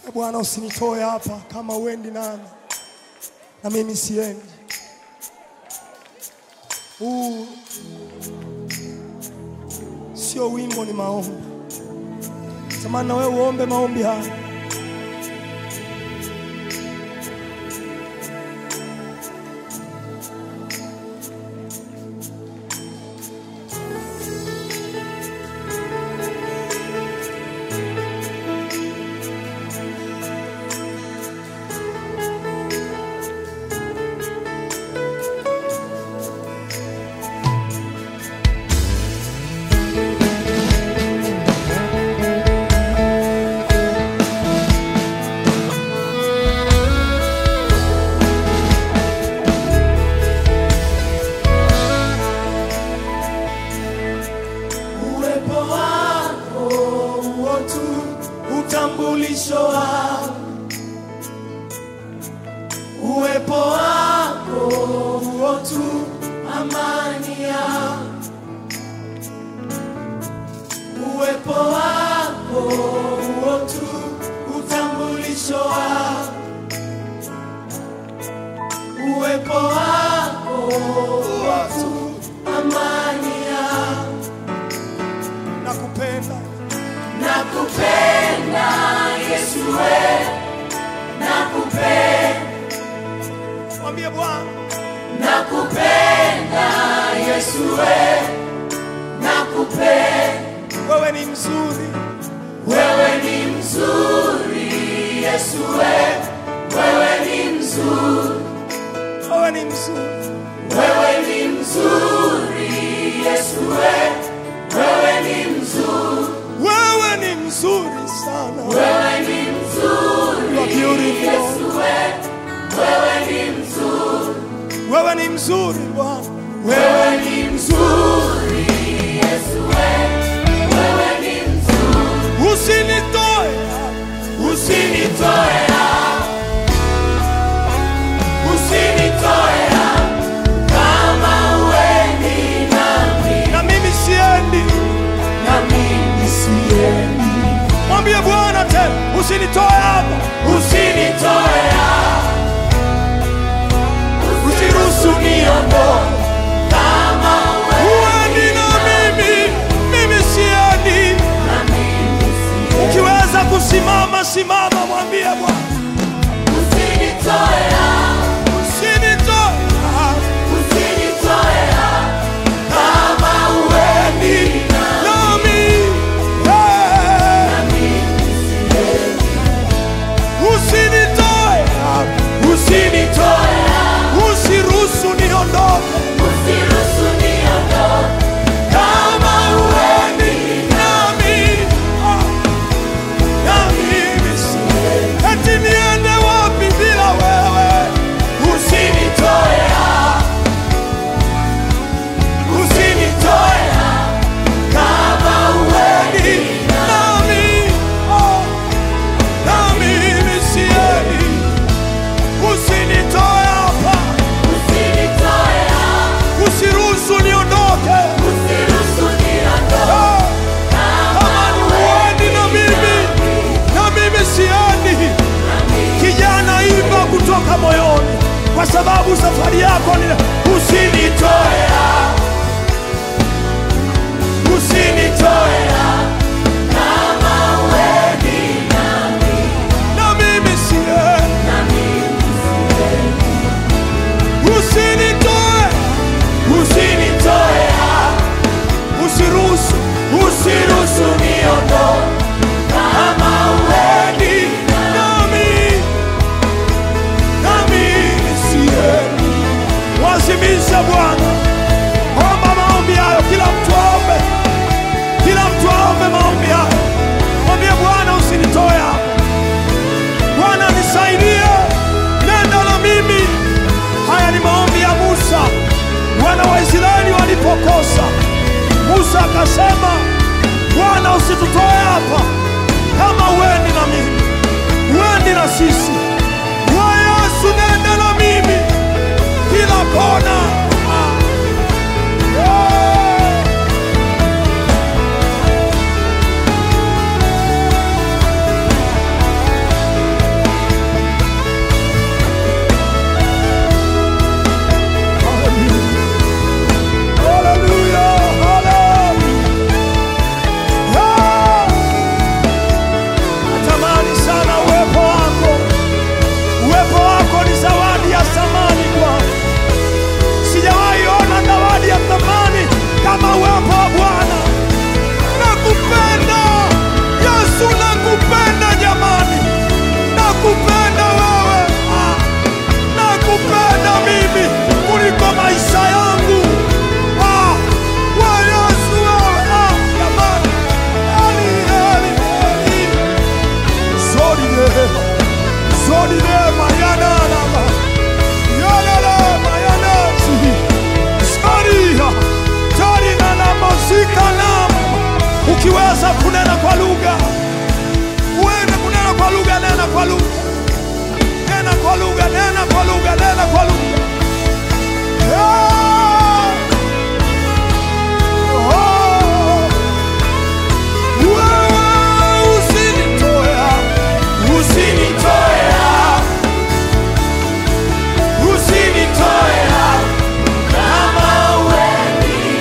E Bwana, usinitoe hapa kama uendi nami na mimi siendi. Huu sio wimbo, ni maombi. Samani na wewe uombe maombi haya. Uwepo wako huo tu utambulisho wako, uwepo wako huo tu amani yako, uwepo wako huo tu utambulisho wako, uwepo wako huo tu amani yako nakupenda Nakupenda Yesu we, nakupenda, mwambie Bwana nakupenda Yesu we, nakupenda, wewe ni mzuri wewe ni mzuri Yesu we, wewe ni mzuri, wewe ni mzuri wewe ni mzuri Yesu we, wewe ni mzuri, wewe ni mzuri sana wewe ni mzuri You are beautiful Yesu we, wewe ni mzuri, wewe ni mzuri Bwana wewe ni mzuri Yesu we, wewe ni mzuri. usinitoe Usinitoe hapa, usinitoe hapa, kama huendi nami, na mimi siendi na mimi siendi. mwambie Bwana tena usinitoe hapa Usinitoe hapa, usiruhusu niondoke, kama uendi na mimi mimi siendi na mimi siendi. ukiweza kusimama simama mwambie Bwana Usinitoe hapa, usinitoe hapa usinitoe hapa, kama huendi nami eh, na mimi siendi. usinitoe hapa Usinitoe hapa, usiruhusu niondoke usiruhusu niondoke, kama huendi nami ah, na mimi siendi. eti niende wapi bila wewe Usinitoe hapa, usinitoe hapa, kama huendi nami oh, na mimi siendi usinitoe hapa usinitoe hapa, usiruhusu niondoke usiruhusu niondoke, Ah, kama ni uendi na mimi na mimi siendi kijana imba kutoka moyoni kwa sababu safari yako ni usinitoe hapa, usinitoe hapa, kama huendi nami, na mimi siendi na mimi siendi. usinitoe Usinitoe hapa, usiruhusu usiruhusu niondoke, kama huendi nami na mimi siendi wazimisha Bwana omba maombi hayo kila mtu aombe kila mtu aombe maombi hayo mwambie Bwana usinitoe hapa Bwana nisaidie nenda na mimi haya ni maombi ya Musa wana wa Israeli walipokosa Musa akasema Bwana usitutoe hapa kama uendi na mimi uendi na sisi we Yesu nenda na mimi kila kona Ah. Yeah. kunena kwa lugha, uende kunena kwa lugha, nena kwa lugha, nena kwa lugha, nena kwa lugha, nena kwa lugha. Ah! Oh! Wewe usinitoe hapa, usinitoe hapa, usinitoe hapa kama wewe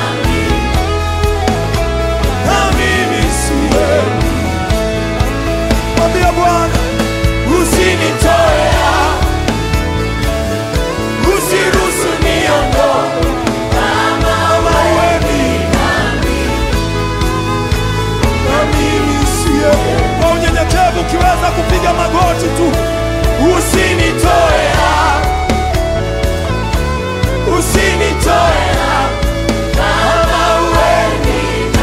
na mimi siwewe. Mwambie Bwana, usinitoe hapa, usiruhusu niondoke kama wewe na mimi siwewe. Kwa unyenyekevu ukiweza kupiga magoti tu, usinitoe hapa, usinitoe hapa kama wewe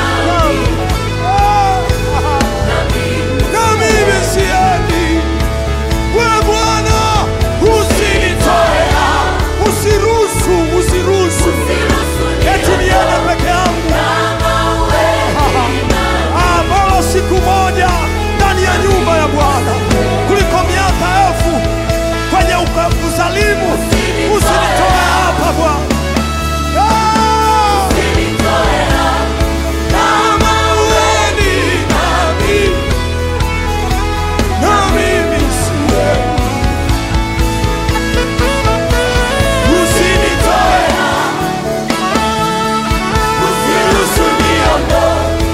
na mimi siendi. Wewe Bwana, usinitoe hapa, usiruhusu, usiruhusu eti niende peke yangu ambao siku moja ndani ya nyumba ya Bwana kuliko miaka elfu kwenye uka- uzalimu. Usinitoe hapa Bwana. Ah! Kama uendi nami, na mimi siendi. Usinitoe hapa, usiruhusu niondoke.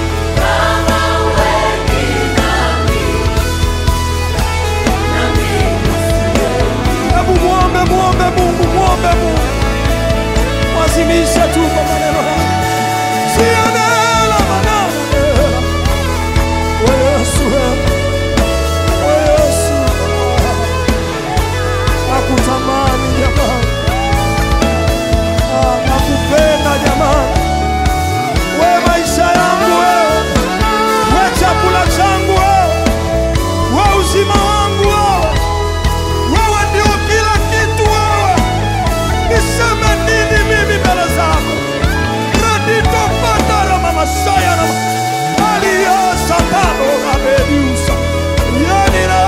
Hebu muombe, muombe Mungu, muombe Mungu, mwazimishe tu kwa maneno haya. Sienela maneno hela. We Yesu, hela. We Yesu, hela. nakutamani jamani, Ah, nakupenda jamani, we maisha yangu wewe, we chakula changu wewe, we uzima wangu wewe wewe ndio kila kitu wewe. Niseme nini mimi mbele zako? Radito patara mama saya na alia sapano na bedusa yani na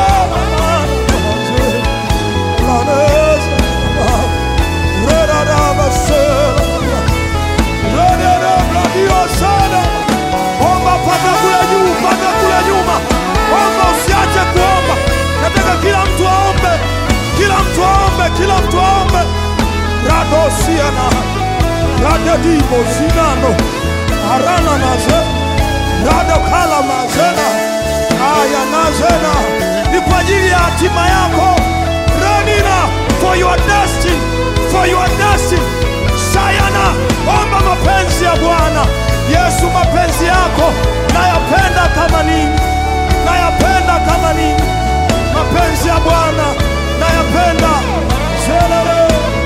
laneza reda da basela reda da bladio sana omba paka kule juu, paka kule nyuma, omba usiache kuomba. Nataka kila mtu aombe, kila mtu aombe, kila mtu aombe. radosiana radedibo zinano arana naze radokala mazena aya nazena ni kwa ajili ya hatima yako ranina for your destiny, for your destiny. sayana omba mapenzi ya bwana yesu mapenzi yako nayapenda kama nini nayapenda kama nini mapenzi ya bwana nayapenda Zelele.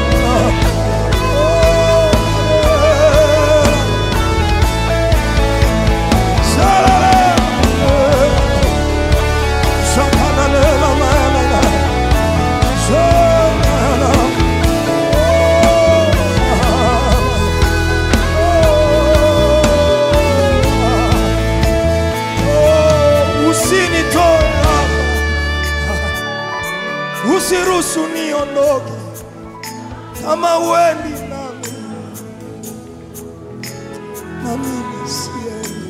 Oh, Zelele. Shakanalela manana. Zelele. Oh, usinitoe hapa. usiruhusu niondoke kama uendi nami na mimi siendi.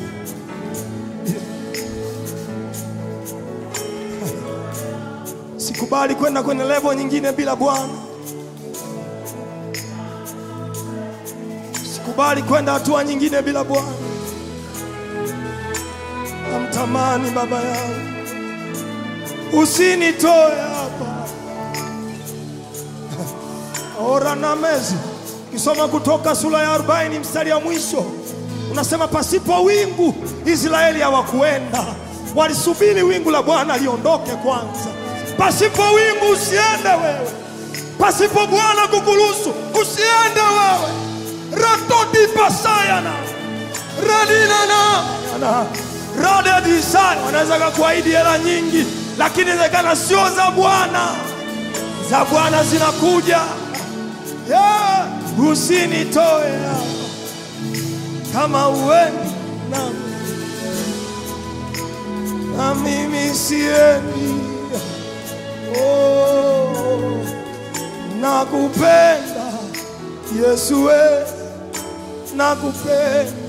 Sikubali kwenda kwenye levo nyingine bila Bwana. Sikubali kwenda hatua nyingine bila Bwana. Namtamani baba yangu, usinitoe hapa. Ora na mezi kisoma Kutoka sura ya 40 mstari wa mwisho unasema, pasipo wingu Israeli hawakuenda, walisubiri wingu la Bwana liondoke kwanza. Pasipo wingu usiende wewe, pasipo Bwana kukuruhusu usiende wewe. ratodi pasayana radinana na radedisana wanaweza kakuahidi hela nyingi, lakini inawezekana sio za Bwana. Za Bwana zinakuja. Yeah, usinitoe hapa kama uendi nami na mimi siendi. Oh, nakupenda Yesu, we nakupenda,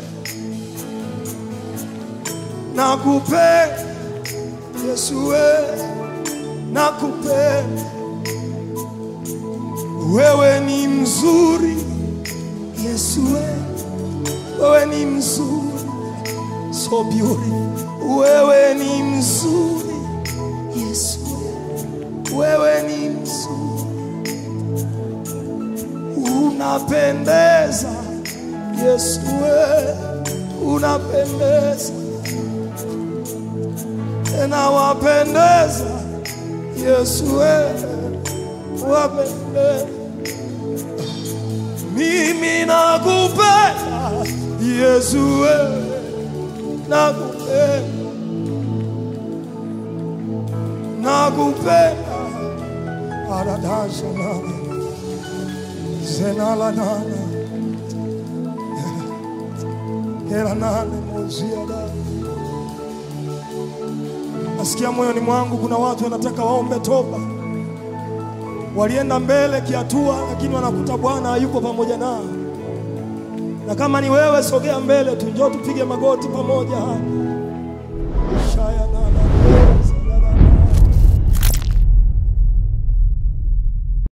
nakupenda Yesu, we nakupenda, wewe ni mzuri Yesu, we wewe ni mzuri, so beautiful, wewe ni mzuri Yesu, we wewe ni mzuri, unapendeza Yesu, we unapendeza tena wapendeza Yesu, we wapendeza. Mimi nakupenda Yesu, we nakupenda, nakupenda aradasha nana zenala nana hela nane mozia da Nasikia moyoni mwangu kuna watu wanataka waombe toba, walienda mbele kihatua, lakini wanakuta Bwana hayupo pamoja nao. Na kama ni wewe, sogea mbele tu, njoo tupige magoti pamoja hapa. Shaya